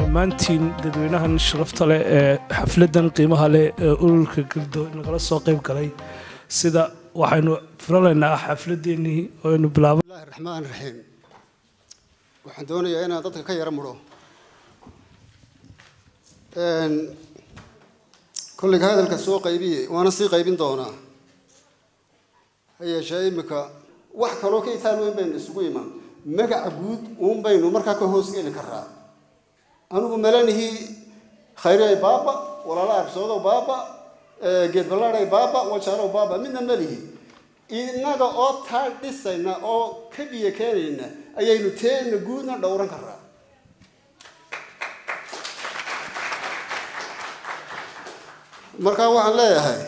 dhammaantiin dadweynahan sharafta leh ee xafladan qiimaha leh ee ururka galdo nagala soo qayb galay sida waxaynu filanaynaa xafladeennii oo aynu bilaabo bismillahi raxmaan raxiim waxaan doonayaa inaan dadka ka yara mudho kollayga hadalka soo qaybiyey waana sii qaybin doonaa ha yeeshee iminka wax kaloo ka itaal weyn baynu isugu iman magaca guud uun baynu markaa ka hoos geli karaa anigu malanihii khayriay baaba walaala arbsoodow baaba geed ballaadhay baaba wajaalow baaba midna malihi innaga oo taa dhisayna oo ka biyo keenayna ayaynu teena guudna dhowran karaa markaa waxaan leeyahay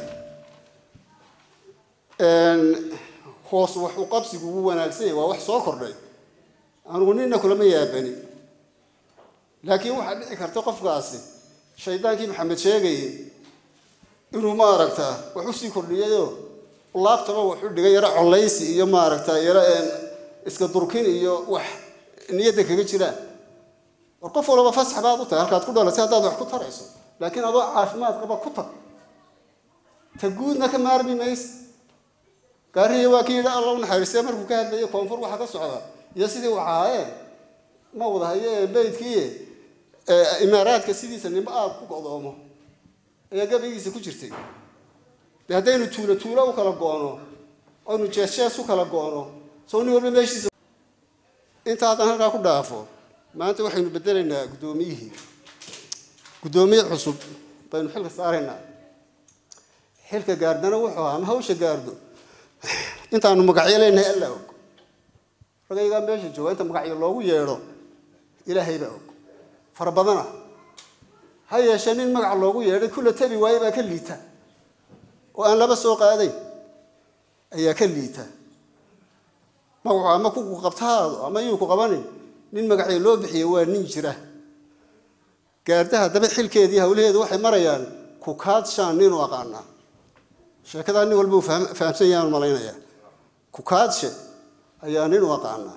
hoos wax u qabsigu ugu wanaagsanya waa wax soo kordhay anigu nina kulama yaabani laakiin waxaa dhici karta qofkaasi shaydaankii maxamed sheegayay inuu maaragtaa wax usii kordhiyayoo laabtaba wax u dhigay yaro collaysi iyo maaragta yaro iska durkin iyo wax niyadda kaga jiraan war qof walaba fasax baad u tahay halkaad ku dhalatay haddaad wax ku tarayso laakiin adoo caafimaad qaba ku tag ta guudna ka maarmi mayse gaarihiya waa kii yidhi alla u naxariistee markuu ka hadlayay koonfur waxa ka socda iyo sidii waxaayeen ma wada haye beydkii imaaraadka sidiisa nimo aad ku godoomo ayaa gabaygiisa ku jirtay de haddaynu tuulo tuulo u kala goono oynu jees jees u kala goono soo nin walba meeshiisa inta haddaan halkaa ku dhaafo maanta waxaynu bedelaynaa guddoomiyihii guddoomiye cusub baynu xilka saaraynaa xilka gaardana wuxuu ahaa ama hawsha gaardo intaanu magacyo leenahay alla og ragaygaa meesha jooga inta magacyo loogu yeedho ilaahay baa og fara badana ha yeeshee nin magaca loogu yeedhay kula tabi waaye baa ka liita oo aan laba soo qaadayn ayaa ka liita magacu ama ku qabtahaado ama yuu ku qabanin nin magacyo loo bixiya waa nin jira gaardaha daba xilkeedii hawlaheedu waxay marayaan kukaadshaan ninu aqaanaa sheekadaa nin walba uu fahamsan yahaan malaynayaa kukaadshe ayaa nin u aqaanaa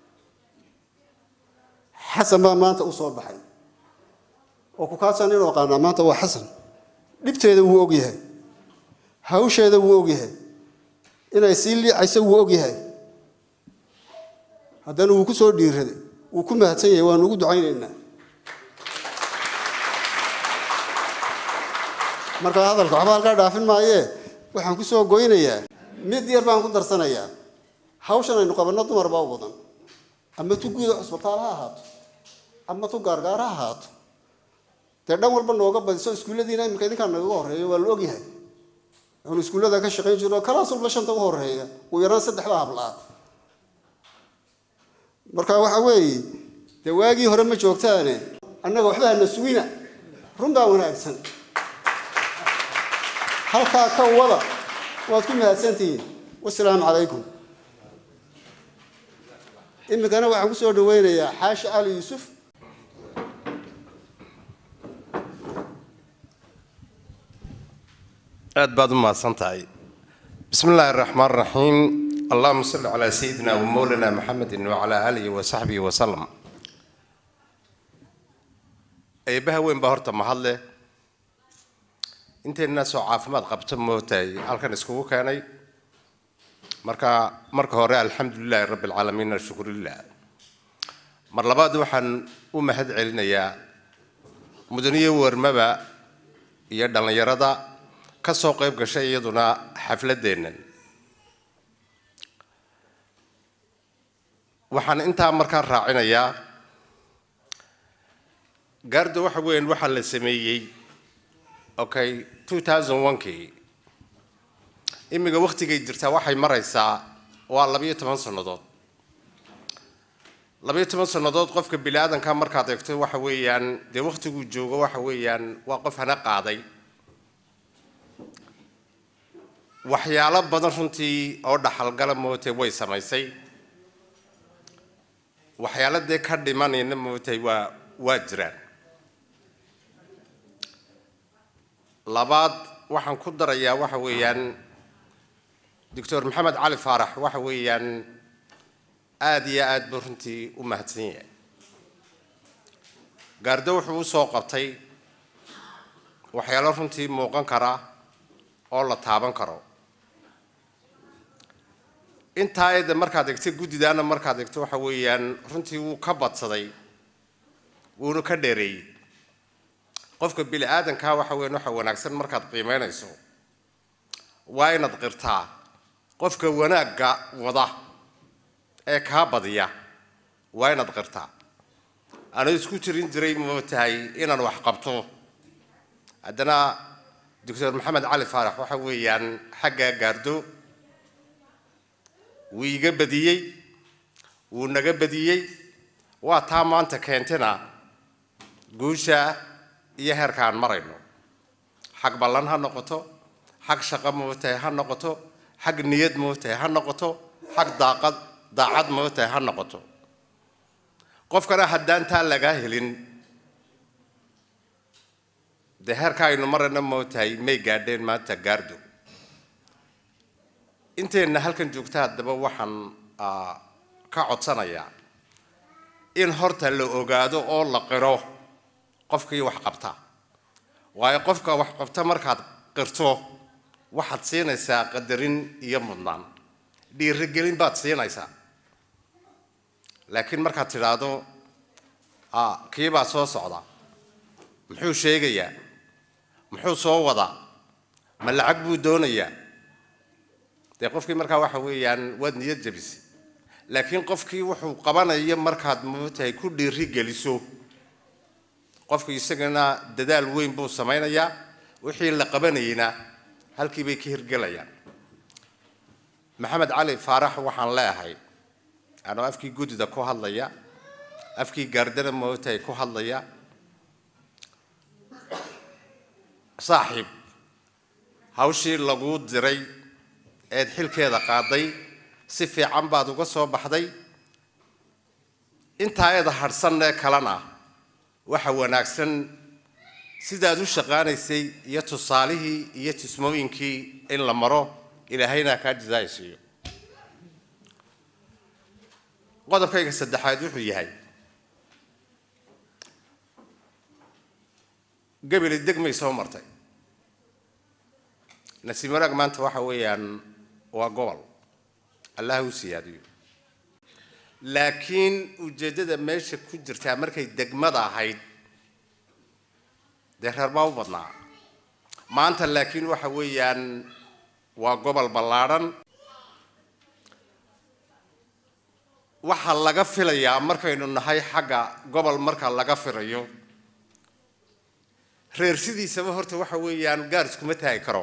xasan baa maanta u soo baxay oo kukaadshaan nin u aqaanaa maanta waa xasan dhibteeda wuu ogyahay hawsheeda wuu ogyahay inay sii liicayso wuu ogyahay haddana wuu ku soo dhiiraday wuu ku mahadsan yahay waanu ugu ducaynaynaa markaa hadalka waxba halkaa dhaafin maayee waxaan ku soo goynayaa mid yar baan ku darsanayaa hawshan aynu qabanno dumar baa u badan ama tu guuda cusbitaal ha ahaato ama tu gaargaar ha ahaato dee dhan walba nooga badiso iskuulladiina iminka idinkaa nagaga horreeyo waa la ogyahay aanu iskuullada ka shaqayn jirno kalaas walba shanta u horreeya ugu yaraan saddexda hablaa marka waxa weeye dee waagii hore ma joogtaane annaga waxba hana sugina run baa wanaagsan halkaa ka wada waad ku mahadsantihiin wasalaamu calaykum iminkana waxaan ku soo dhaweynayaa xaashi cali yuusuf aad baad u mahadsan tahay bismi illaahi araxmaan raxiim allahuma salli calaa sayidina wa mowlana maxamedin wacalaa aalihi wa saxbihi wasalam eebbaha weyn baa horta mahadle intaynaasoo caafimaad qabta mootahay halkan iskugu keenay marka marka hore alxamdu lilaahi rabbi alcaalamiin ashukurilah mar labaad waxaan u mahad celinayaa mudaniye warmaba iyo dhallinyarada ka soo qayb gashay iyaduna xafladeennan waxaan intaa markaa raacinayaa gaarda waxa weeyaan waxaa la sameeyey okay two thousand one-kii imminka waktigay jirtaa waxay maraysaa waa labayo toban sannadood labayo toban sannadood qofka bini aadanka markaad eegto waxa weeyaan dee waktiguu joogo waxa weeyaan waa qof hana qaaday waxyaalo badan runtii oo dhaxalgala mootay way samaysay waxyaalo dee ka dhimanayna mootay waa waa jiraan labaad waxaan ku darayaa waxa weeyaan doctor maxamed cali faarax waxa weeyaan aada iyo aad buu runtii u mahadsan yahay gaardo wuxuu usoo qabtay waxyaalo runtii muuqan kara oo la taaban karo intaa eedda markaad egto guddidaana markaad egto waxa weeyaan runtii wuu ka badsaday wuuna ka dheereeyey qofka bini aadankaa waxa weyan waxa wanaagsan markaad qiimeynayso waa inaad qirtaa qofka wanaagga wada ee kaa badiya waa inaad qirtaa ana isku jirin jiray moo tahay inaan wax qabto haddana doctor maxamed cali faarax waxa weeyaan xaggaa gaardo wuu iga badiyey wuu naga badiyey waa taa maanta keentena guusha iyo heerka aan marayno xag ballan ha noqoto xag shaqo mootahay ha noqoto xag niyad mootahay ha noqoto xag daaqad daacad mootahay ha noqoto qofkana haddaan taa lagaa helin dee heerka aynu marayna mootahay may gaadheen maanta gaardo inteenna halkan joogta haddaba waxaan ka codsanayaa in horta la ogaado oo la qiro qofkii wax qabta waayo qofka wax qabta markaad qirto waxaad siinaysaa qadarin iyo mudnaan dhiirigelin baad siinaysaa laakiin markaad tidhaahdo kiibaa soo socda muxuu sheegayaa muxuu soo wadaa ma lacag buu doonayaa dee qofkii markaa waxa weeyaan waad niyad jabisay laakiin qofkii wuxuu qabanayo markaad mootahay ku dhiiri geliso qofku isagana dadaal weyn buu samaynayaa wixii la qabanayeyna halkii bay ka hirgelayaan maxamed cali faarax waxaan leeahay anoo afkii guddida ku hadlaya afkii gaardana mootahay ku hadlaya saaxiib hawshii laguu diray eed xilkeeda qaaday si fiican baad uga soo baxday intaa eeda hadhsanee kalena waxa wanaagsan sidaad u shaqaanaysay iyo tusaalihii iyo tusmooyinkii in la maro ilaahayna kaa jasaaysiiyo qodobkayga saddexaad wuxuu yahay gebeli degmay soo martay nasiib wanaag maanta waxa weeyaan waa gobol allah u siyaadiyo laakiin ujeeddada meesha ku jirtaa markay degmada ahayd dee reer baa u badnaa maanta laakiin waxa weeyaan waa gobol ballaadhan waxaa laga filayaa markaynu nahay xagga gobol marka laga filayo reer sidiisaba horta waxa weeyaan gaar iskuma taagi karo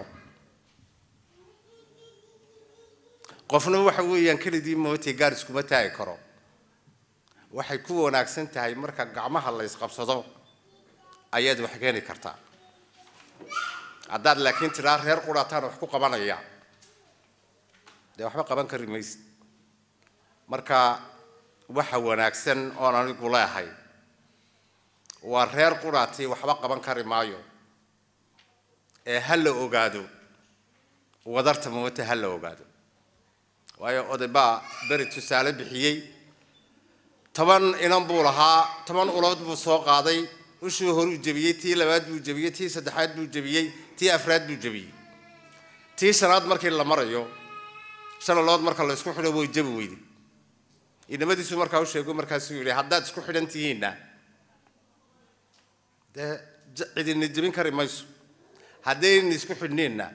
qofna waxa weeyaan kelidii mootay gaar iskuma taagi karo waxay ku wanaagsan tahay marka gacmaha la ysqabsado ayaad wax keeni kartaa haddaad laakiin tidhaa reer quraataan wax ku qabanaya dee waxba qaban kari maysid marka waxa wanaagsan oon anigu leehay waa reer quraati waxba qaban kari maayo ee ha la ogaado wadarta moota ha la ogaado waayo oday baa beri tusaale bixiyey toban inan buu lahaa toban ulood buu soo qaaday ushii horuu jebiyey tii labaad buu jebiyey tii saddexaad buu jebiyey tii afraad buu jebiyey tii shanaad markii la marayo shan ulood marka la isku xidho way jebi weyday inamadiisu markaa u sheego markaasuu yidhi haddaad isku xidhan tihiinna dee cidina jebin kari mayso haddayna isku xidhneenna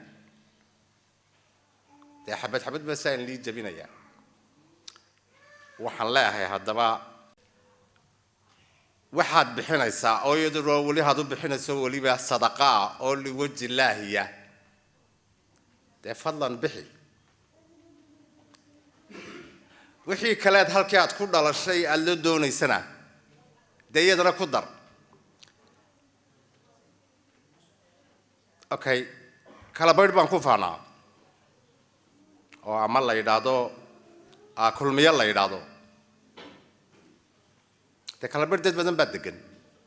dee xabad xabad baa saa in lii jebinayaa waxaan leeyahay haddaba waxaad bixinaysaa oo iyadoo weli haad u bixinayso weliba sadaqaa oo liwaji laahiya dee fadlan bixi wixii kaleed halkii aad ku dhalashay aada la doonaysana dee iyadana ku dar okay kala baydh baan ku faanaa oo ama la yidhaahdo kulmiyo la yidhaahdo dee kala baydh dad badan baa degan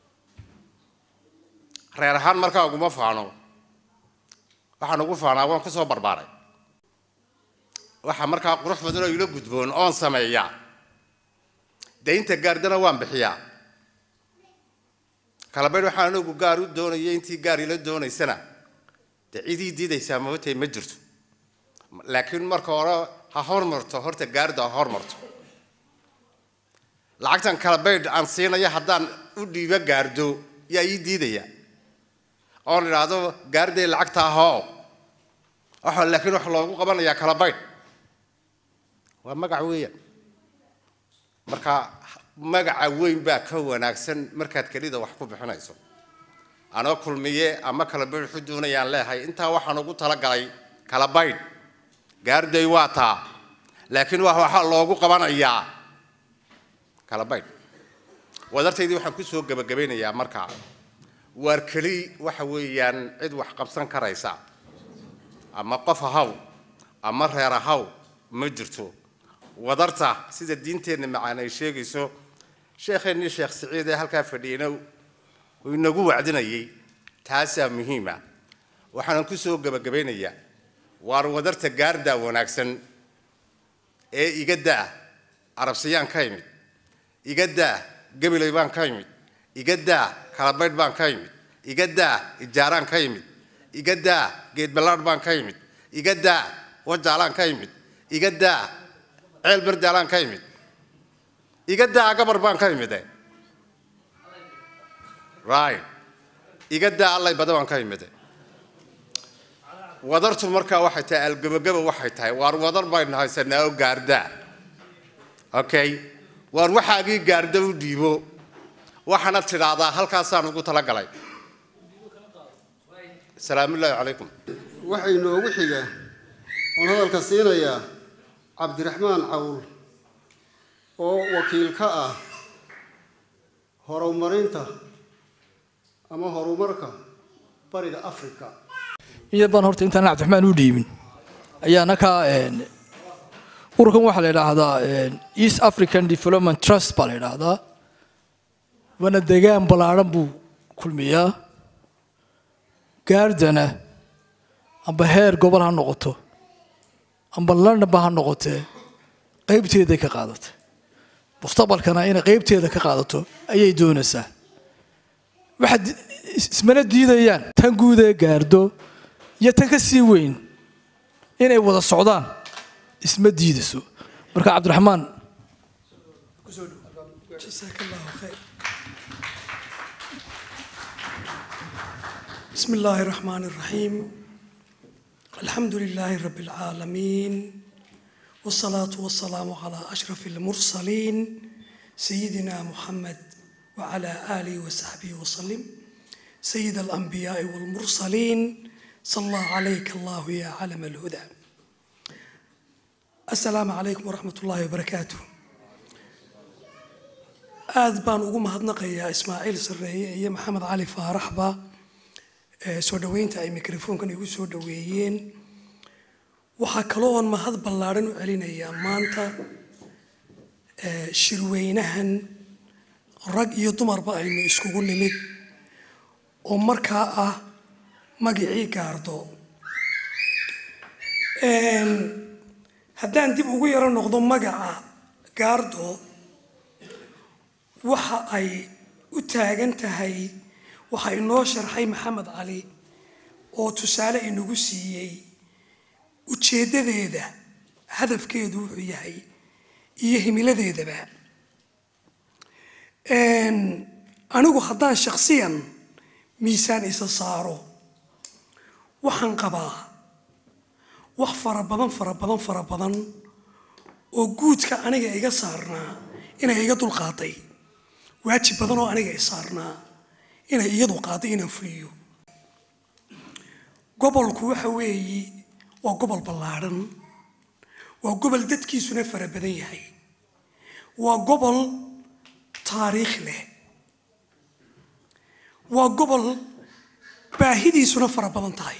reer ahaan markaa uguma faano waxaan ugu faanaa waan kusoo barbaaray waxaa markaa qurux badan oo ila gudboon oon sameeyaa daynta gaardana waan bixiyaa kalabaydh waxaan anagu gaar u doonaya intii gaar ila doonaysana dee cidii diidaysaa mootay ma jirto laakiin marka hore ha hormarto horta gaarida ha hormarto lacagtan kalabaydh aan siinaya haddaan u dhiibo gaardo yaa ii diidaya oon idhaahdo gaariday lacagta ahoo waxa laakiin waxa loogu qabanayaa kalabaydh waa magac weeyaan marka magaca weyn baa ka wanaagsan markaad kelida wax ku bixinayso anoo kulmiye ama kalabaydh waxu doonayaan leehay intaa waxaan ugu talagalay kalabaydh gaariday waa taa laakiin waa waxaa loogu qabanayaa kalabaydh wadartaydii waxaan kusoo gebagabaynayaa markaa waar keli waxa weeyaan cid wax qabsan karaysa ama qof ahaw ama reer ahaw ma jirto wadarta sida diinteenna macaan ay sheegayso sheekheennii sheekh siciid ee halkaa fadhiyeyna uu inagu wacdinayay taasaa muhiima waxaanan kusoo gebagabaynayaa waar wadarta gaardaa wanaagsan ee iga daa arabsiyaan ka imid iga daa gabilay baan ka imid iga daa kalabaydh baan ka imid iga daa ijaaraan ka imid iga daa geedballaadh baan ka imid iga daa wajaalaan ka imid iga daa ceel berdaalaan ka imid iga daa gabar baan ka imide right iga daa allay bada baan ka imide wadartu markaa waxay tahay algebagaba waxay tahay waar wadar baynu haysanaa oo gaardaa okay waar waxaagii gaarda u dhiibo waxaana tidhaahdaa halkaasaan ugu talagalay salaamullaahi calaykum waxaa inoogu xiga oon hadalka siinayaa cabdiraxmaan cawl oo wakiil ka ah horumarinta ama horumarka bariga africa iyad baan horta intaan cabdiraxmaan u dhiibin ayaana ka ururkan waxaa la idhaahdaa east african development trust baa la idhaahdaa waana degaan ballaadhan buu kulmiyaa gaardana amba heer gobol ha noqoto amba londonba ha noqotee qaybteeday ka qaadatay mustaqbalkana inay qaybteeda ka qaadato ayay doonaysaa waxaad ismana diidayaan tan guud ee gaardo iyo tan ka sii weyn inay wada socdaan isma diidayso marka cabdiraxmaan جزاك الله خير بسم الله الرحمن الرحيم الحمد لله رب العالمين والصلاة والسلام على أشرف المرسلين سيدنا محمد وعلى آله وصحبه وسلم سيد الأنبياء والمرسلين صلى عليك الله يا علم الهدى السلام عليكم ورحمة الله وبركاته aad baan ugu mahadnaqayaa ismaaciil sarreeye iyo maxamed cali faaraxba soo dhoweynta ay mikrofoonkan igu soo dhoweeyeen waxaa kalooon mahad ballaadhan u celinayaa maanta shirweynahan rag iyo dumarba aynu iskugu nimid oo markaa ah magicii gaardo haddaan dib ugu yaro noqdo magaca gaardo waxa ay u taagan tahay waxa inoo sharxay maxamed cali oo tusaale inagu siiyey ujeeddadeeda hadafkeedu wuxuu yahay iyo himiladeedaba anigu haddaan shakhsiyan miisaan isa saaro waxaan qabaa wax fara badan fara badan fara badan oo guudka aniga iga saarnaa inay iga dulqaaday waajib badan oo aniga i saarnaa inay iyadu qaado inaan fuliyo gobolku waxa weeyi waa gobol ballaadhan waa gobol dadkiisuna fara badan yahay waa gobol taariikh leh waa gobol baahidiisuna fara badan tahay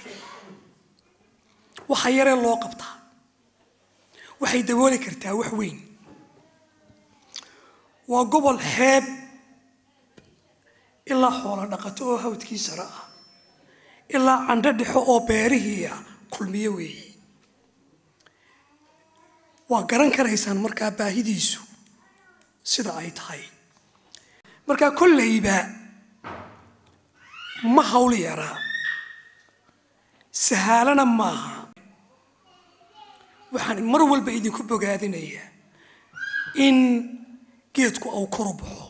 waxa yaree loo qabtaa waxay dabooli kartaa wax weyn waa gobol xeeb ilaa xoolo dhaqato oo hawdkii sare ah ilaa candho dhexo oo beerihii ah kulmiyo weeye waa garan karaysaan markaa baahidiisu sida ay tahay markaa kolleyba ma hawl yaraa sahaalana maaha waxaan mar walba idinku bogaadinayaa in geedku uu kor u baxo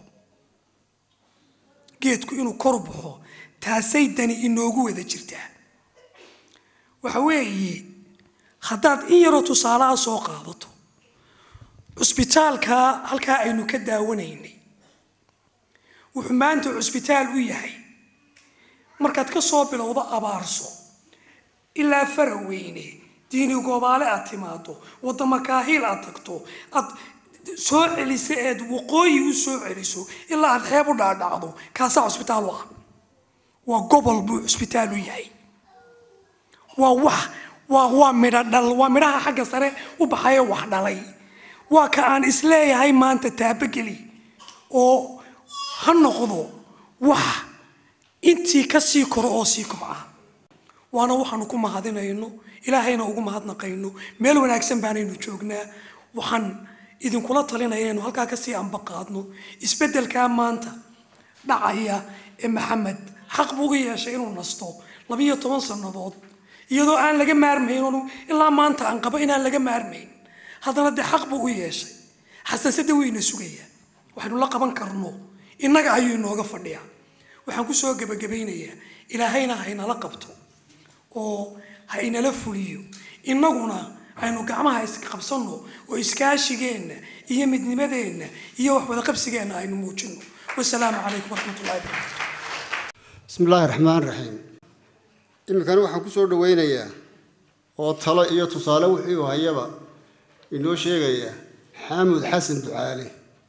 geedku inuu kor u baxo taasay dani inoogu wada jirtaa waxa weeye haddaad in yaroo tusaalaha soo qaadato cusbitaalka halkaa aynu ka daawanaynay wuxuu maanta cusbitaal u yahay markaad ka soo bilowdo abaarso ilaa faraweyne diini goobaale aad timaado wadama kaahiil aad tagto aad soo celiso eed waqooyi u soo celiso ilaa aad xeeb u dhaadhacdo kaasaa cusbitaal u ah waa gobol buu cusbitaal u yahay waa wax waa waa midho dhal waa midhaha xagga sare u baxaya wax dhalay waa ka aan isleeyahay maanta taabageli oo ha noqdo wax intii ka sii koro oo sii kobca waana waxaanu ku mahadinayno ilaahayna ugu mahadnaqayno meel wanaagsan baanaynu joognaa waxaan idinkula talinaya inu halkaa kasii ambaqaadno isbeddelkaa maanta dhacaya ee maxamed xaq buu uga yeeshay inuu nasto labiyo toban sannadood iyadoo aan laga maarmayn oonu ilaa maanta aan qabo inaan laga maarmayn haddana dee xaq buu u yeeshay xasaasada weyna sugaya waxaynu la qaban karno innaga ayuu inooga fadhiyaa waxaan kusoo gebagabaynayaa ilaahayna ha inala qabto oo ha inala fuliyo innaguna aynu gacmaha isqabsanno oo iskaashigeenna iyo midnimadeenna iyo wax wadaqabsigeenna aynu muujinno wasalaamu calaykum waraxmat ullahi barakatu bismi illaahi raxmaan raxiim iminkana waxaan ku soo dhawaynayaa oo talo iyo tusaale wixii uu hayaba inoo sheegaya xaamud xasan ducaale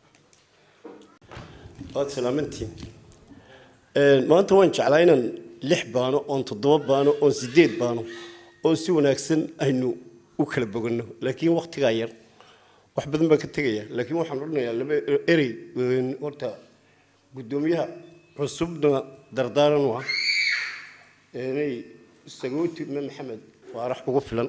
waad salaamantiin maanta waan jeclaa inaan lix baano oon toddoba baano oon sideed baano oo si wanaagsan aynu u kala boganno laakiin waktigaa yar wax badan baan ka tegaya laakiin waxaan odhanayaa laba erey horta guddoomiyaha cusubna dardaaran u ah inay sagooti ma maxamed faarax ugu filan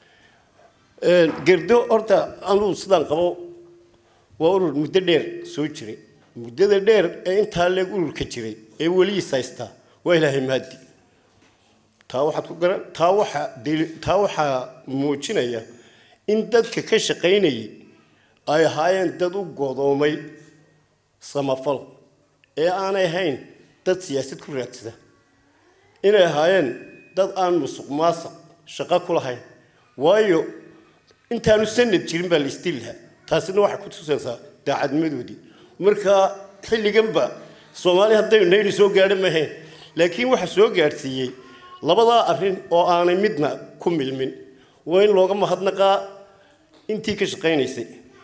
gerdo horta anuu sidaan qabo waa urur muddo dheer soo jiray muddada dheer ee intaa leeg ururka jiray ee weligiis haystaa waa ilaahay mahadi taa waxaad ku garan taa waxaa deli- taa waxaa muujinaya in dadka ka shaqaynayay ay ahaayeen dad u godoomay samafal ee aanay ahayn dad siyaasad ku raadsada inay ahaayeen dad aan musuq maasuq shaqo ku lahayn waayo intaanu sanad jirin baa la isdili lahaa taasina waxay ku tusaysaa daacadnimadoodii marka xilliganba soomaali haddaynu nayri soo gaadha mahayn laakiin waxa soo gaadhsiiyey labadaa arrin oo aanay midna ku milmin waa in looga mahadnaqaa intii ka shaqaynaysay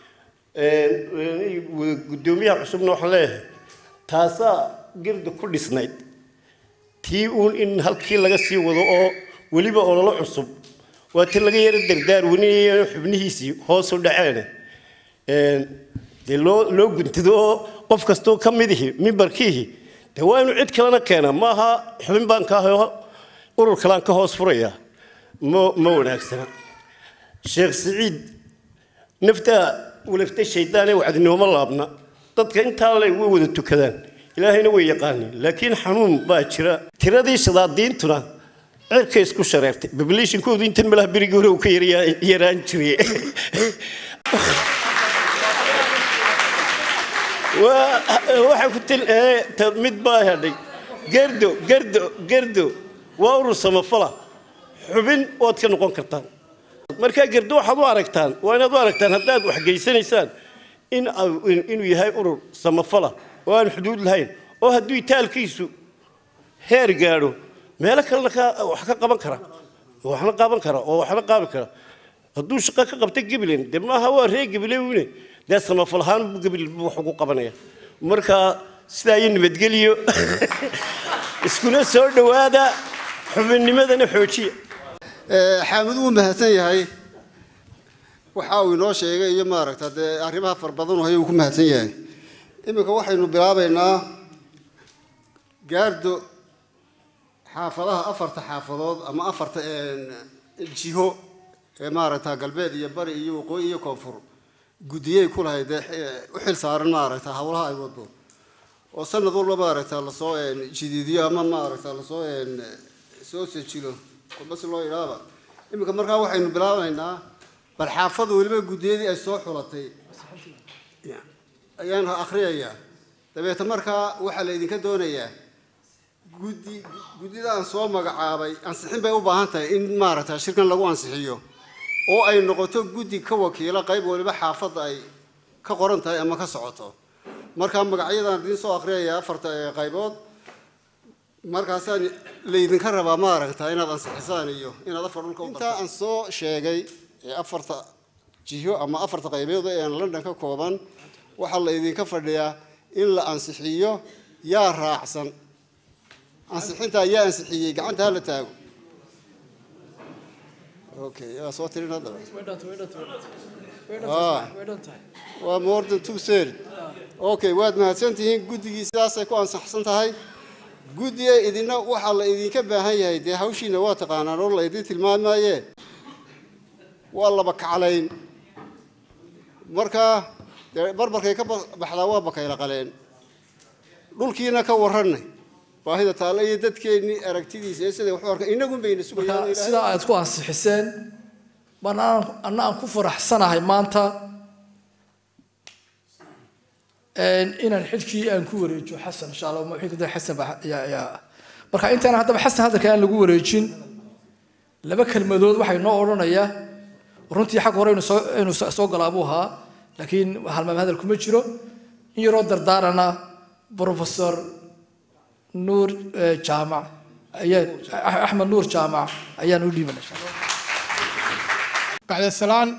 guddoomiyaha cusubna waxaan leeyahay taasaa girda ku dhisnayd tii uun in halkii laga sii wado oo weliba ololo cusub waa ti laga yaro dardaar weninaya xubnihiisii hoos u dhaceene dee loo loo guntado oo qof kastoo ka midihi mimbarkiihi dee waa inuu cid kalena keena maaha xubin baan ka aho urur kalaan ka hoos furaya ma ma wanaagsana sheekh siciid naftaa walafta shaydaan ee wacdinooma laabna dadka intaa le way wada tukadaan ilaahayna way yaqaaniin laakiin xanuun baa jira tiradii shadaadiintuna cirka isku shareertay bablishinkoodu intan malaha berigii hore uu ka yaryaa- yaraan jiray waa waxaa ku til ee, ta- mid baa hadhay gerdo gerdo gerdo waa urur samafala xubin ood ka noqon kartaan markaa gerdo waxaad u aragtaan waa inaad u aragtaan haddaad wax geysanaysaan in au- in- inuu yahay urur samafala oo aan xuduud lahayn oo hadduu itaalkiisu heer gaadho meelo kalena ka wax ka qaban kara waxna qaban kara oo waxna qaabi kara hadduu shaqo ka qabta gabilen dee maaha waa reer gabilewine dee samafal ahaan buu gabil buu wax ugu qabanaya marka sidaa iyo nabadgeliyo iskuna soo dhowaada xubinnimadana xoojiya Eh, xaamud wuu mahadsan yahay waxa uu inoo sheegay iyo maaragta dee arrimaha fara badan oo uu ku mahadsan yahay iminka waxaynu bilaabaynaa gaardo xaafadaha afarta xaafadood ama afarta eh, jiho ee maaragta galbeed iyo bari iyo waqooyi iyo koonfur guddiyey ku lahayd dee eh, u xil saaran maaragta howlaha ay wado oo sanad walba maaragta lasoo een, jidiidiyo ama maaragta lasoo een, soo sejilo kolba si loo idhaaba iminka markaa waxaynu bilaabaynaa bal xaafada weliba guddiyadii ay soo xulatay ayaan akhriyayaa dabeeta markaa waxaa la idinka doonayaa guddi guddida aan soo magacaabay ansixin bay u baahan tahay in maaragta shirkan lagu ansixiyo oo ay noqoto guddi ka wakiila qayb waliba xaafadda ay ka qoran tahay ama ka socoto markaa magacyadaan idiin soo akhriyaya afarta ee qaybood markaasaan laydinka rabaa maaragta inaad ansixisaan iyo inaad afar dhulka intaa aan soo sheegay ee afarta jiho ama afarta qaybood ee aan london ka kooban waxaa la idinka fadhiyaa in la ansixiyo yaa raacsan ansixinta ayaa ansixiyey gacanta ha la taago okay yaa soo tirin haddaba Ah. waa more than two third okay waad mahadsantihiin guddigii sidaasay ku ansaxsan tahay guddiga idina waxaa la idinka baahan yahay dee hawshiina waa taqaanaan oo la idin tilmaamaye waa laba kaclayn markaa dee barbarkay ka ba- baxdaa waa bakayla qaleen dhulkiina ka warranay baahida taalla iyo dadkeennii aragtidiisa iyo siday wax u arkaan inagun bayna sugayaan marka ilaahay- sidaa aad ku ansixiseen baan aan- anna aan ku faraxsanahay maanta een, inaan xilkii aan ku wareejiyo xasan insha allah ma xilka xasan baa yaa yaa marka intaan haddaba xasan hadalka aan lagu wareejin laba kelmadood waxay noo odhanayaa runtii xag hore inuu soo inuu soo soo galaa buu ahaa laakiin halmaam hadal kuma jiro in yaroo dardaarana professor nuur eh, jaamac ayaa axmed nuur jaamac ayaan u dhiibanay insha allah بعد السلام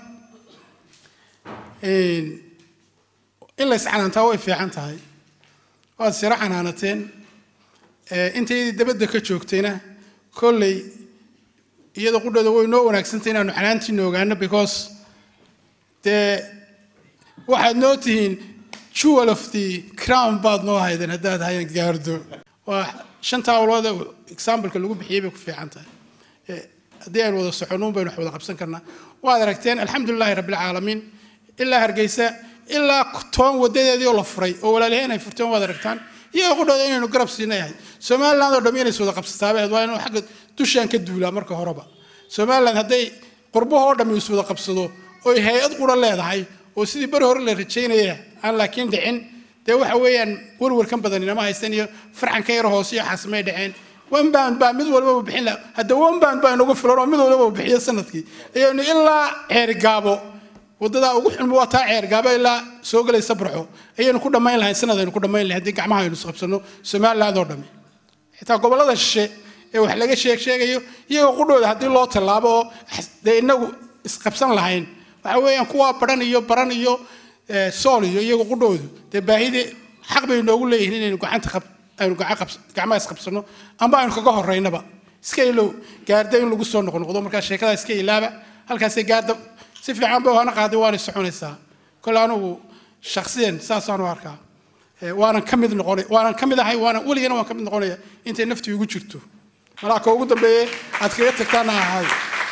إن إلا يسعنا تاوي في عن تاي وهذا سرعة عنانتين أنت دبد كتشوكتينا كل iyada qudhada way noo wanaagsantahay inaanu xanaantiina ogaano because dee waxaad noo tihiin jewel of the crown baad noo haydeen haddaad hayan gaardo waa shanta awlood ee exampleka lagu bixiyey bay ku fiican tahay Eh, haddii aynu wada soconuun baynu wax wada qabsan karnaa waad aragteen alxamdulilaahi rabbilcaalamiin ilaa hargeysa ilaa toon wadadeedii oo la furay oo walaaliheen ay furteen waad aragtaan iyagoo qudhooda inaynu garab siinay ahayd somaliland oo dham inays wada qabsataaba ahayd waa inuu xagga dushaan ka duulaa marka horeba somaliland hadday qurbahoo dham is wada qabsado oy hay-ad qura leedahay oo sidii beri hore la rajaynaya aan laakiin dhicin dee waxa weeyaan warwarkan badan inama haystan iyo farcanka yar hoose iyo xaasimay dhaceen one band baa mid walbaba bixin laha hadda one band baa inagu filan oo mid walbaba bixiyo sanadkii ayaynu ilaa ceerigaabo waddadaa ugu xun waa taa ceergaabo ilaa soo gelaysa barxo ayaynu ku dhammayn lahayn sanad aynu ku dhammayn lahayn haddii gacmaha aynu isqabsano somaliland oo dhami xitaa gobollada shishe ee wax laga sheeg sheegayo iyagoo qudhooda haddii loo tallaabo oo xas- dee inagu isqabsan lahayn waxa weeyaan kuwaa baran iyo baran iyo eh, sool iyo iyagoo qudhoodu dee baahidii xaq bay noogu leeyihiin inaynu gacanta qab aynu gacan qabs- gacmaha isqabsano amba aynu kaga horeynaba iska ilow gaarda in lagu soo noqnoqdo markaa sheekada iska ilaaba halkaasay gaarda si fiican ba hana qaaday waana soconaysaa kole anugu shaksiyan saasaan u arkaa Eh, waanan ka mid noqonay waanan ka mid ahay waanan weligana waan ka mid noqonaya intay naftu igu jirto malaa ka ugu dambeeye aad kaga tagtaana ahay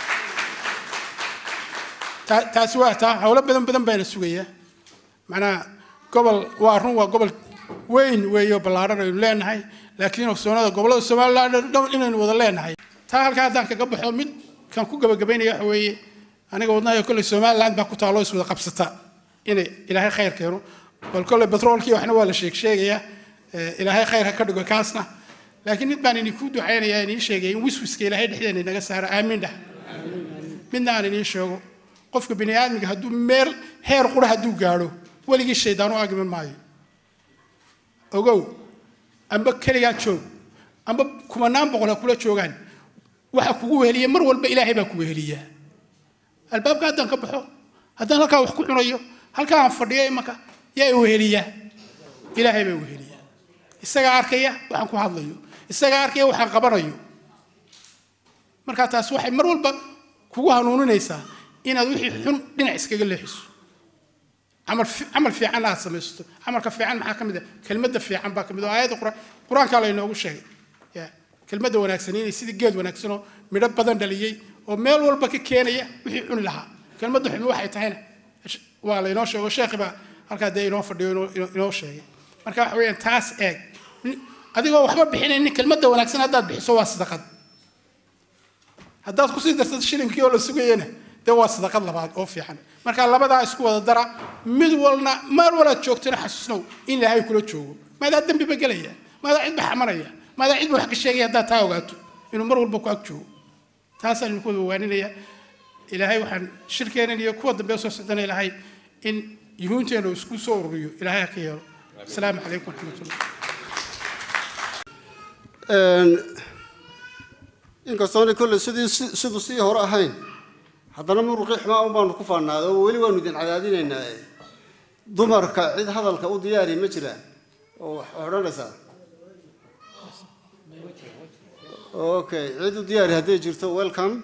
Ta- taasi waa taa howlo badan badan baana sugaya macnaha gobol waa run waa gobol weyn weeyo ballaaran aynu leenahay laakiin ogsoonada gobollada somaliland oo dhan inaynu wada leenahay taa halkaa haddaan kaga baxo mid kan ku gabagabaynaya waxa weeye aniga wadnaha kolley somaliland baa ku taalo is wada qabsata inay ilaahay khayr keeno bal kolley batroolkii waxna waa la sheeg sheegayaa Eh, ilaahay khayr ha ka dhigo kaasna laakiin mid baan idinku ducaynaya inii sheegaya in wiswiska ilaahay dhexdeena inaga saaro aamiin dhah midna aan inii sheego qofka bini aadmiga hadduu meel heer qura hadduu gaadho weligii shaydaan u agman maayo ogow amba keligaa joog amba kumanaan boqol ha kula joogaan waxa kugu weheliya mar walba ilaahay baa ku weheliyaa albaabka haddaan ka baxo haddaan halkaa wax ku cunayo halkaa aan fadhiyo imanka yaa i weheliyaa ilaahay baa weheliyaa isagaa arkaya waxaan ku hadlayo isagaa arkaya waxaan qabanayo markaa taas waxay mar walba kugu hanuuninaysaa inaad wixii xun dhinac iskaga leexiso camal fi- camal fiican aad samaysato camalka fiican maxaa ka mid ah kelmadda fiican baa ka mid ah oo aayadda qur- qur-aankaa laynoogu sheegay ya kelmadda wanaagsan inay sidii geed wanaagsanoo midho badan dhaliyey oo meel walba ka keenaya wixii cuni lahaa kelmadda xumi waxay tahayna waa laynoo sheego sheekhi baa halkaa dee inoo fadhiyo inoo- inoo inoo sheegay marka waxa weeyaan taas eeg adigoo waxba bixinaynin kelmadda wanaagsan haddaad bixiso waa sadaqad haddaad kusii darsato shilinkii oo la sugayana dee waa sadaqad labaad oo fiican marka labadaa isku wada dara mid walna meel walaad joogtana xasuusnow in ilaahay kula joogo maadaa dembiba gelaya maadaa cidba xamanaya maadaa cidba wax ka sheegaya haddaad taa ogaato inuu mar walba ku ag joogo taasaan idinku wada waaninaya ilaahay waxaan shirkeenan iyo kuwa dambe soo socdana ilaahay in yuhuunteena uu isku soo ururiyo ilaahay ha ka yeelo asalaamu calaykum waraxmatullah inkastoona kolley sidii si- siduu sii hore ahayn haddana muruqii xumaa un baanu ku faannaaday oo weli waanu idin cadaadinaynaa dumarka cid hadalka u diyaari ma jiraan oo wax odhanaysaa okay cid u diyaari hadday jirto welcome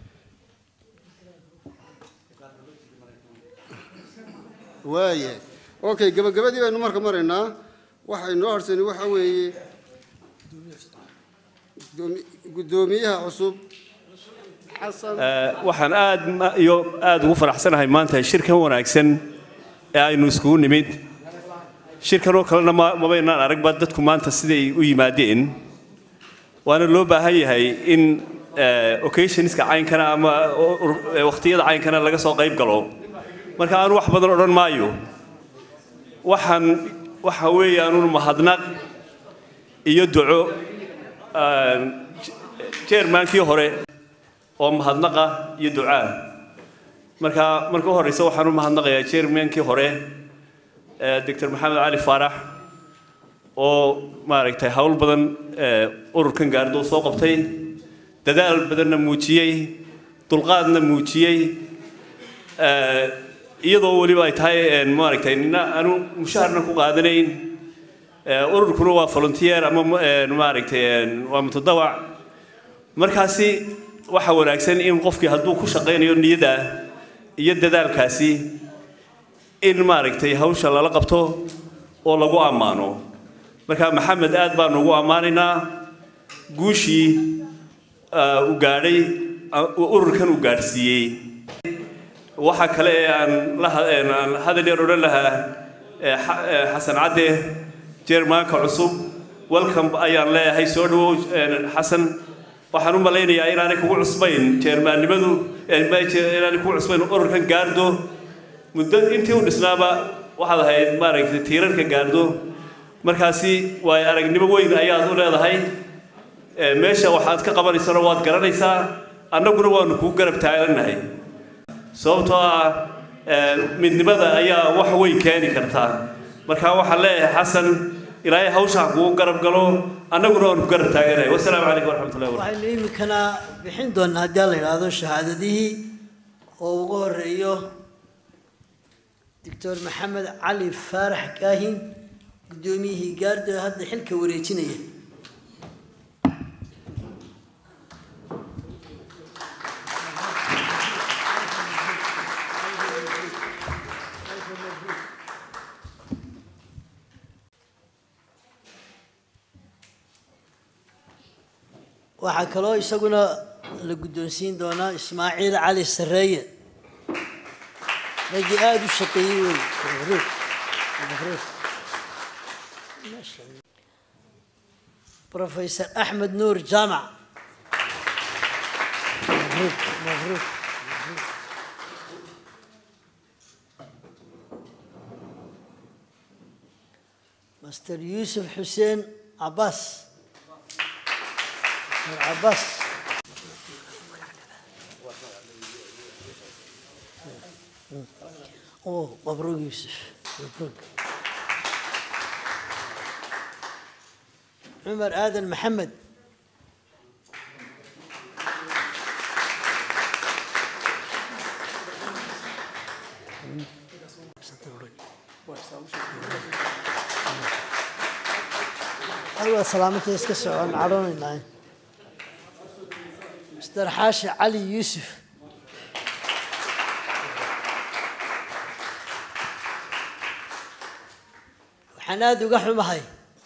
waaya okay gabagabadii baynu marka maraynaa waxay noo harsani waxa weeye gudoomi- guddoomiyaha cusub xasan waxaan aad ma- iyo aad ugu faraxsanahay maanta shirkan wanaagsan ee aynu iskugu nimid shirkanoo kalena ma mabaynaan aragba dadku maanta siday u yimaadeen waana loo baahan yahay in eh, occasionska caynkana ama o- ur- eh, waqtiyada caynkana laga soo qayb galo marka aanu wax badan odhan maayo waxaan waxa weeyaanun mahadnaq iyo duco ah, jeermaankii hore oo mahadnaqa iyo ducaa marka marka u horeysa waxaan u mahadnaqayaa chairmankii hore eh, dr maxamed cali faarax oo maaragtay hawl badan eh, ururkan gaardo soo qabtay dadaal badanna muujiyey dulqaadna muujiyey eh, iyadoo weliba ay tahay eh, maaragtay nina aanu mushaharna ku qaadanayn eh, ururkuna waa volunteer ama eh, maaragtay eh, waa mutadawac markaasi waxa wanaagsan in qofkii hadduu ku shaqaynayo niyada iyo dadaalkaasi in maaragtay hawsha lala qabto oo lagu ammaano marka maxamed aad baanu ugu ammaanaynaa guushii ah, uu gaadhay ah, uu ururkan uu gaadhsiiyey waxa kale ee aan la ha- een aan hadal yar odhan lahaa ee xa- ee xasan cadde jeermaanka cusub welcome ayaan leeyahay soo dhawow een, xasan waxaan u malaynayaa inaanay kugu cusbayn jeermaannimadu een, ma- je- inaanay kugu cusbayn ururkan gaardo muddo intii u dhisnaaba waxaad ahayd maaragtay tiirarka gaardo markaasi waay aragnimo weyn ayaad u leedahay ee, meesha waxaad ka qabanaysana waad garanaysaa annaguna waanu kugu garab taagannahay sababtoo ah ee, midnimada ayaa wax weyn keeni kartaa marka waxaan leeyahay xasan ilaahay hawsha ha kugu garab galo annaguna waanu ku garab taaganahay wasalaamu calaykum waraxmatullahi wabarakatu waxaynu iminkana bixin doonaa haddii la yidhaahdo shahaadadihii oo ugu horeeyo doctor maxamed cali faarax kaahin guddoomiyihii gaardo hadda xilka wareejinaya waxaa kaloo isaguna la guddoonsiin doonaa ismaaciil cali sarreeye raggii aada u shaqeeyey wey mabruuk mabruuk professor axmed nuur jaamac mabruuk mabruuk mabruuk. master yuusuf xuseen cabaas عباس اوه مبروك يوسف مبروك عمر آدم محمد أيوة سلامتي اسكسر عن عروني ناين مستر حاشي علي يوسف وحناد وقحو مهي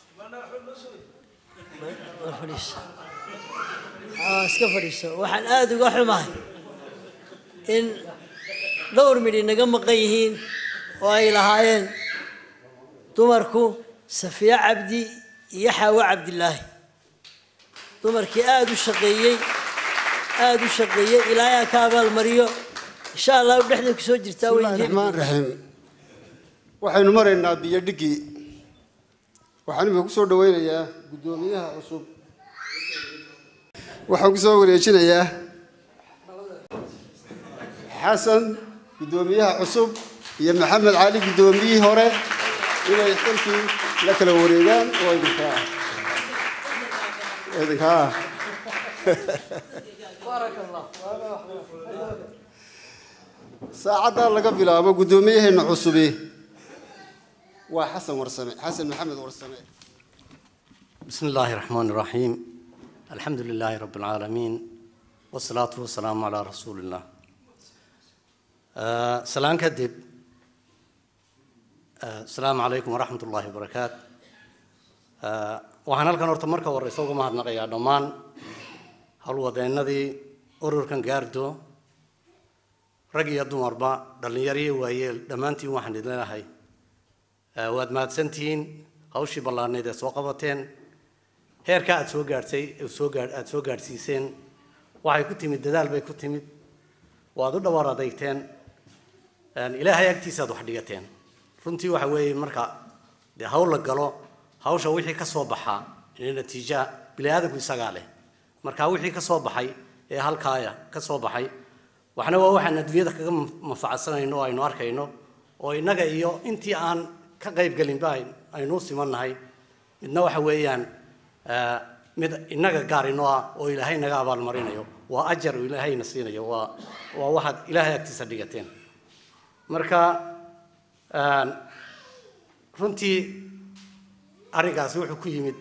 فريس اه اسكا فريس وحناد وقحو مهي ان دور مدي نقم قيهين واي لهايين dumarku safiya cabdi iyo xaawo cabdilaahi dumarkii aada u shaqeeyey aada u shaqeeyey ilaahay ha ka abaalmariyo insha allahu dhexda kusoo jirtaa bismillahi raxmaan raxiim waxaynu maraynaa biyo dhigii waxaan imika kusoo dhaweynayaa guddoomiyaha cusub waxaan kusoo wareejinayaa xasan guddoomiyaha cusub iyo maxamed cali guddoomiyihii hore inay xilkii la kala wareegaan oo idinkaa idinkaa saacaddaa laga bilaabo guddoomiyaheena cusubi waa xasan warsame xasan maxamed warsame بسم الله الرحمن الرحيم الحمد لله رب العالمين والصلاة والسلام على رسول الله آه، سلام كدب آه، السلام عليكم ورحمة الله وبركاته آه، waxaan halkan horta marka horeysa uga mahadnaqayaa dhammaan howlwadeennadii ururkan gaardo rag iyo dumarba dhallinyaro iyo waayeel dhammaantiin waxaan idin leeyahay waad mahadsantihiin hawshii ballaarneyd ee soo qabateen heerka aad soo gaadhsay soo gaadh aada soo gaadhsiiseen waxay ku timid dadaal bay ku timid waad u dhawaar adeygteen ilaahay agtiisa aad wax dhigateen runtii waxa weeye marka dee hawl la galo hawsha wixii ka soo baxaa ee natiija bini aadamku isagaa leh marka wixii ka soo baxay ee halkaaya ka soo baxay waxna waa waxaan adduunyada kaga manfacadsanayno oo aynu arkayno oo innaga iyo intii aan ka qayb gelinba aynu u simannahay midna waxa weeyaan mid innaga gaar inoo ah oo ilaahay naga abaalmarinayo waa ajar uu ilaahayna siinayo waa waa waxaad ilaahay agtiisa dhigateen marka runtii arrinkaasi wuxuu ku yimid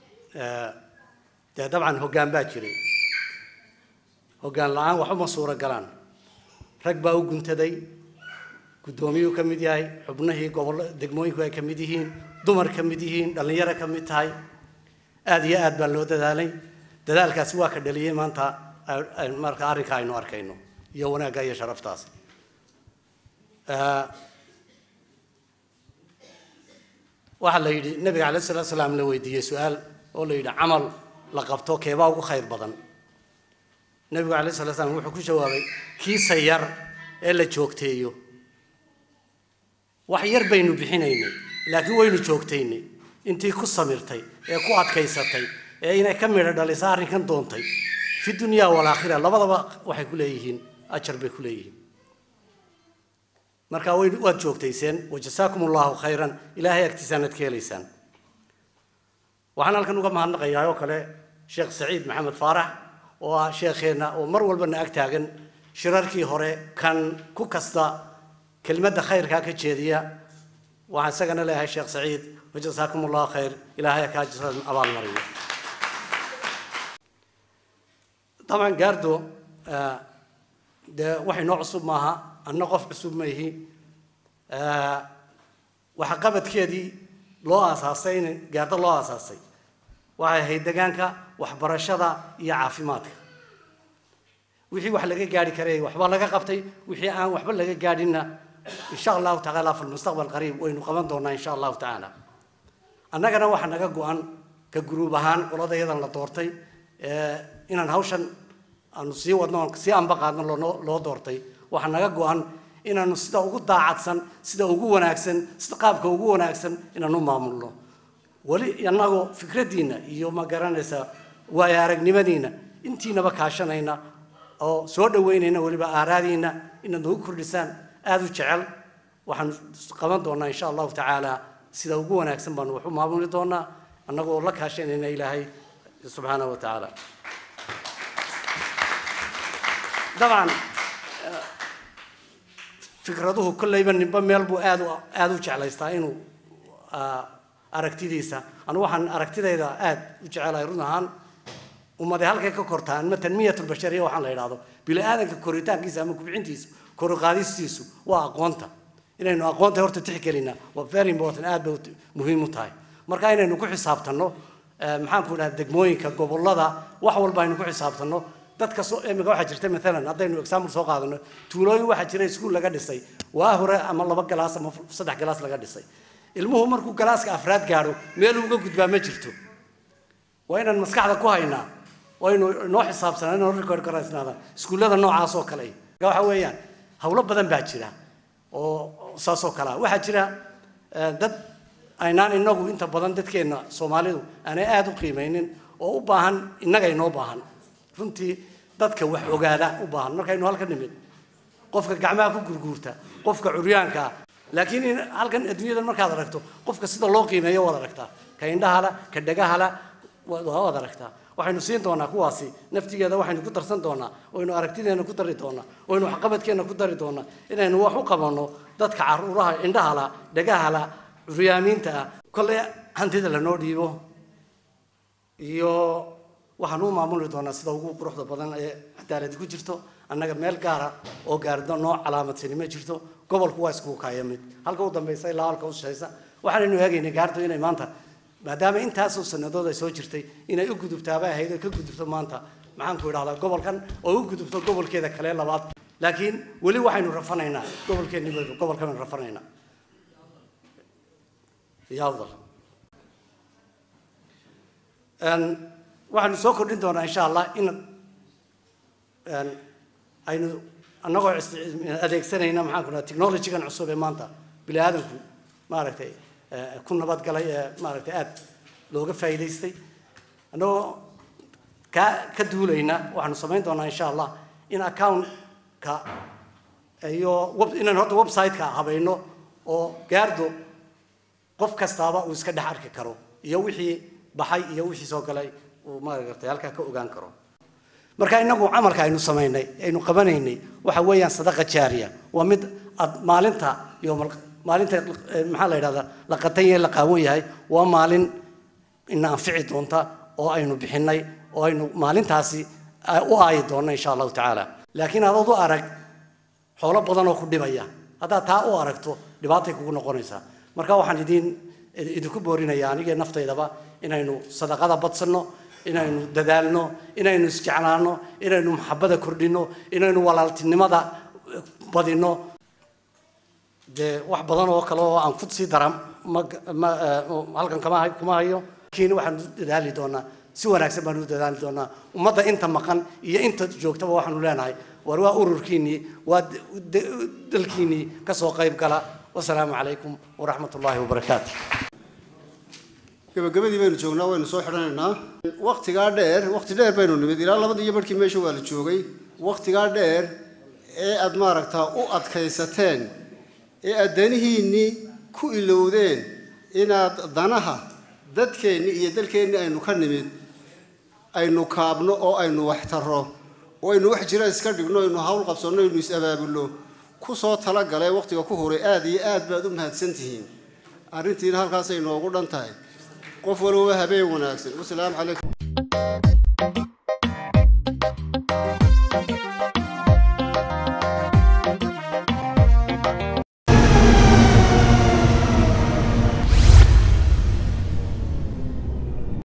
dee dabcan hoggaan baa jiray hoggaan la-aan wax uma suuro galaan rag baa u guntaday guddoomiyuu ka mid yahay xubnihii gobol degmooyinku ay ka mid yihiin dumar ka mid yihiin dhallinyaro ka mid tahay aada iyo aad baa loo dadaalay dadaalkaasi waa ka dhaliyey maanta marka arrinka aynu arkayno iyo wanaagga iyo sharaftaas waxaa la yidhi nabiga calay salatu salaam la weydiiyey su-aal oo la yidhi camal la qabto keebaa ugu khayr badan nabigu calay salatu salaam wuxuu ku jawaabay kiisa yar ee la joogteeyo wax yar baynu bixinaynay laakiin waynu joogtaynay intii ku samirtay ee ku adkaysatay ee inay ka midho dhalisa arrinkan doontay fi dunyaa walaakhira labadaba waxay ku leeyihiin ajar bay ku leeyihiin marka way waad joogtayseen wajasaakum allahu khayran ilaahay agtiisaanad ka helaysaan waxaan halkan uga mahadnaqayaa oo kale sheekh saciid maxamed faarax oo ah sheekheenna oo mar walbana ag taagan shirarkii hore kan ku kasta kelmadda khayrkaa ka jeediya waxaan isagana leeyahay sheekh saciid wajasaakum allahu khayr ilaahay kaa jasaan abaalmariyo طبعا gaardo dee wax inoo cusub maaha anna qof cusub ma ihi waxa qabadkeedii loo aasaasay in gaardo loo aasaasay waxay ahayd degaanka waxbarashada iyo caafimaadka wixii wax laga gaari karay waxba laga qabtay wixii aan waxba laga gaadhinna insha allahu tacaala fi lmustaqbal qariib waynu qaban doonaa insha allahu tacaala annagana waxaa naga go-an ka guruub ahaan qolada yadan la doortay inaan hawshan aanu sii wadno sii anba qaadno loo doortay waxaa naga go-an inaanu sida ugu daacadsan sida ugu wanaagsan sida qaabka ugu wanaagsan inaanu maamulno weli annagoo fikraddiinna iyo ma garanaysa waayo aragnimadiinna intiinaba kaashanayna oo soo dhaweynayna weliba aaraadiinna inaad nagu kordhisaan aada u jecel waxaan qaban doonaa insha allahu tacaala sida ugu wanaagsan baanu wax u maamuli doonaa annagoo la kaashanayna ilaahay subxaanahu wa tacaala dabcan fikraduhu kollayba ninba meel buu aad u aada u jeclaystaa inuu aragtidiisa anu waxaan aragtidayda aad u jecelahay run ahaan ummade halkay ka kortaan ma tanmiyatulbashariya waxaan la yidhahdo bini aadanka koritaankiisa ama kubcintiisu koruqaadistiisu waa aqoonta inaynu aqoonta horta tixgelina waa very important aad bay muhiim u tahay marka inaynu ku xisaabtanno maxaan ku idhaha degmooyinka gobollada wax walba aynu ku xisaabtanno dadka soo imika waxaa jirta maalan haddaynu example soo qaadano tuulooyin waxaa jira iskuul laga dhisay waa hore ama laba galaas ama saddex galaas laga dhisay ilmuhu markuu galaaska afraad gaadho meel uga gudbaa ma jirto waa inaan maskaxda ku haynaa waynu noo xisaabsanaa inoo record garaysnaada iskuullada noocaas oo kale marka waxa weeyaan hawlo badan baa jira oo saas oo kale ah waxaa jira eh, dad aynaan inagu inta badan dadkeenna soomaalidu aanay aada u qiimaynin oo u baahan innaga inoo baahan runtii dadka wax ogaada u baahan markaynu halka nimid qofka gacmaha ku gurguurta qofka curyaanka ah laakiin in halkan adduunyadan markaad aragto qofka sida loo qiimeeyo waad aragtaa ka indhahala ka dhagahala waad waad aragtaa waxaynu siin doonaa kuwaasi naftigeeda waxaynu ku darsan doonaa waynu aragtideena ku dari doonaa waynu waxqabadkeena ku dari doonaa inaynu wax u qabanno dadka caruuraha indhahala dhagahala curyaamiinta ah kolley hantida lanoo dhiibo iyo waxaan u maamuli doonaa sida ugu quruxda badan ee cadaaladi ku jirto annaga meel gaara oo gaardo noo calaamadsani ma jirto gobolku waa iskugu kaaya mid halka u dambaysa ilaa halka u shaysa waxaanaynu eegaynay gaardo inay maanta maadaama intaasoo sannadood ay soo jirtay inay u gudubtaaba ahayd oo ka gudubto maanta maxaan ku idhahdaa gobolkan oo u gudubto gobolkeeda kale labaad laakiin weli waxaynu rafanaynaa gobolkeenni baynu gobolkan baynu rafanaynaa iyo afdal Een, waxaanu soo kordhin doonaa insha allah in een, aynu annagoo ist- adeegsanayna maxaan ku dhaha technologygan cusub ee maanta bini aadamku maaragtay eh, ku nabadgalay ee maaragtay aad looga faa'iidaystay annagoo ka ka duulayna waxaanu samayn doonaa insha allah in accountka iyo web inaan horta website-ka habayno oo gaardo qof kastaaba uu iska dhex arki karo iyo wixii baxay iyo wixii soo galay uu maaragtay halkaa ka ogaan karo marka inagu camalka aynu samaynay aynu qabanaynay waxa weeyaan sadaqa jaariya waa mid ad maalinta iyo maalinta eh, maxaa la yidhahdaa la qatan yahay la qaawan yahay waa maalin ina anfici doonta oo aynu bixinay oo aynu maalintaasi ah, u aayi doonno insha allahu tacaala laakiin adood u arag xoolo badan oo ku dhibaya haddaad taa u aragto dhibaatay kugu noqonaysaa marka waxaan idin idinku boorinaya anigee naftaydaba inaynu sadaqada badsanno inaynu dadaalno inaynu isjeclaano inaynu maxabada kordhino inaynu walaaltinimada badino dee wax badan oo kale oo aan ku sii dara ma ma eh, halkan kama hay- kuma hayo laakiin waxaan u dadaali doonaa si wanaagsan baan u dadaali doonaa ummadda inta maqan iyo inta joogtaba waxaanu leenahay war waa ururkiinnii waa d- d- dalkiinnii ka soo qayb gala wasalaamu calaykum waraxmat ullaahi wabarakaatu gabagabadii baynu joognaa waynu soo xidhanaynaa waktigaa dheer wakti dheer baynu nimid ilaa labadii iyo barhkii meesha waa la joogay waktigaa dheer ee aad maaragtaa u adkaysateen ee aad danihiinnii ku ilowdeen inaad danaha dadkeenni iyo dalkeenni aynu ka nimid aynu kaabno oo aynu waxtarro oo aynu wax jira iska dhigno aynu hawl qabsanno aynu is-abaabulno ku soo talagalee wakhtiga ku horay aad iyo aad baad u mahadsan tihiin arrintiina halkaasay noogu dhan tahay qof walba habeen wanaagsan wasalaamu calaykum